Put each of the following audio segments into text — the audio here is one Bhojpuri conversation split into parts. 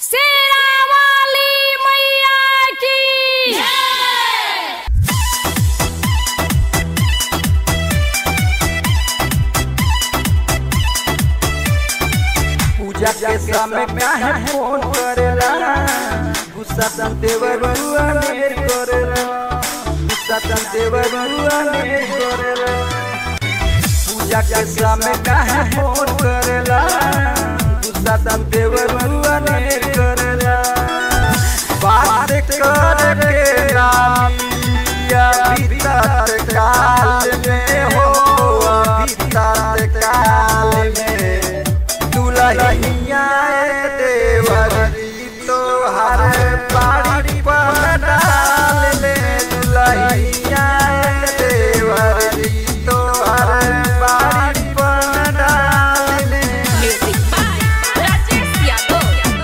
शेरा वाली मैया की पूजा के समय काहे फोन करेला गुस्सा तम देवरुआ नेर करेला गुस्सा तम देवरुआ नेर करेला पूजा के समय काहे फोन करेला गुस्सा तम देवरुआ नेर करेला बात कर के रामिया भीतर काल में हो भीतर काल में दुलहिया देवरी तो हर बाड़ी पर डाल ले दुलहिया देवरी तो हर बाड़ी पर डाल ले म्यूजिक बाय राजेश यादव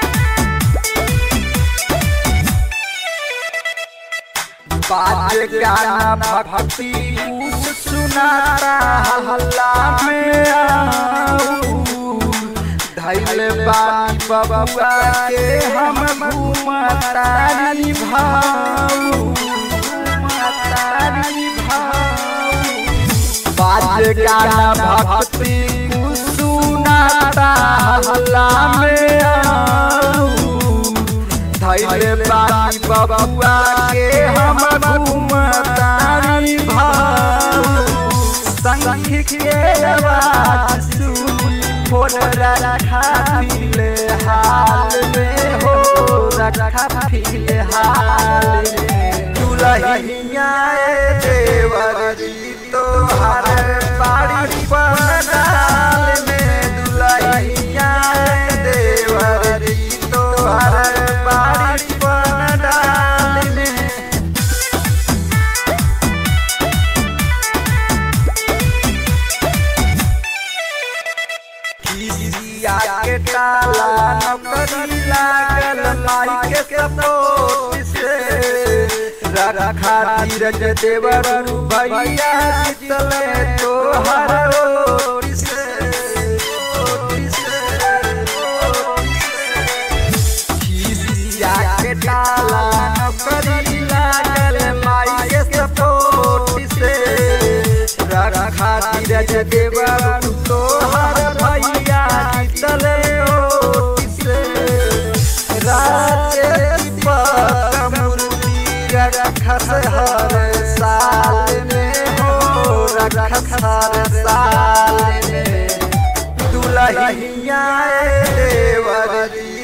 बाज गाना भक्ति कुछ सुनाता हल्ला में आऊ धैल बानी बबुआ के हम घूमतारी भाऊ घूमतारी भाऊ बाज गाना भक्ति कुछ सुनाता हल्ला में आऊ धैले बानी बबुआ के हम घूमतारी भाऊ संख के आवाज सुन फोन रखा फिले हाल में हो रखा फिले हाल में दुलहिया देवर जी तो हर बाड़ी पर डाल में दुलहिया देवर जी तो हर बाड़ी पर डाल में किसिया के ताला नौकरी लागल माई के सपोर्ट से रखा धीरज देवर भैया जितले तो हर ओर से ओर से, ओर से। किसिया के ताला नौकरी लागल माई के सपोर्ट से रखा धीरज देवर तो हर भैया जितले ओर से राजे दीपक मूर्ति रखस हर साल में हो रखस हर साल में दुलहिया देवर जी